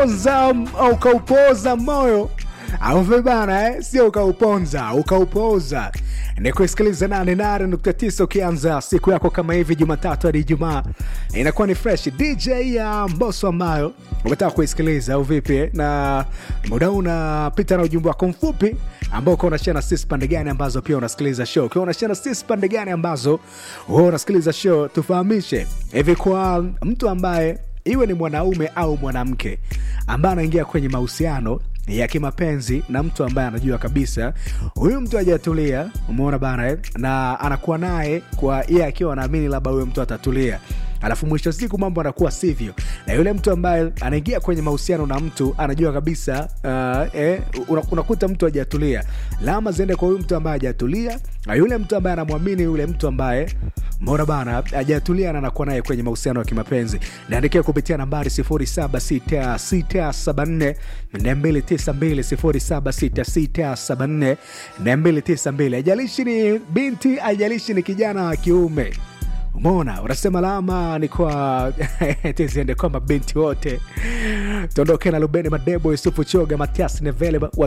ukauponza ukaupoza moyo au vibana eh? sio ukauponza ukaupoza ni kuisikiliza 88.9 ukianza siku yako kama hivi jumatatu hadi ijumaa inakuwa ni fresh dj ya mboso ambayo umetaka kuisikiliza au vipi eh? na muda huu unapita na ujumbe wako mfupi ambao ukiwa unashia na sisi pande gani ambazo pia unasikiliza show ukiwa unashia na sisi pande gani ambazo huwa unasikiliza show tufahamishe hivi kwa mtu ambaye iwe ni mwanaume au mwanamke ambaye anaingia kwenye mahusiano ya kimapenzi na mtu ambaye anajua kabisa huyu mtu hajatulia umeona bana eh? na anakuwa naye kwa yeye akiwa anaamini labda huyo mtu atatulia alafu mwisho wa siku mambo anakuwa sivyo na yule mtu ambaye anaingia kwenye mahusiano na mtu anajua kabisa uh, eh, una- unakuta mtu hajatulia lama ziende kwa huyu mtu ambaye hajatulia na yule mtu ambaye anamwamini yule mtu ambaye mbona bana hajatulia na anakuwa naye kwenye mahusiano ya kimapenzi naandikia kupitia nambari 076674 292 076674 haijalishi ni binti haijalishi ni kijana wa kiume umeona unasema lama ni kwa tiziende kwa mabinti wote tuondoke na lubeni madebo yusufu choga matias nevele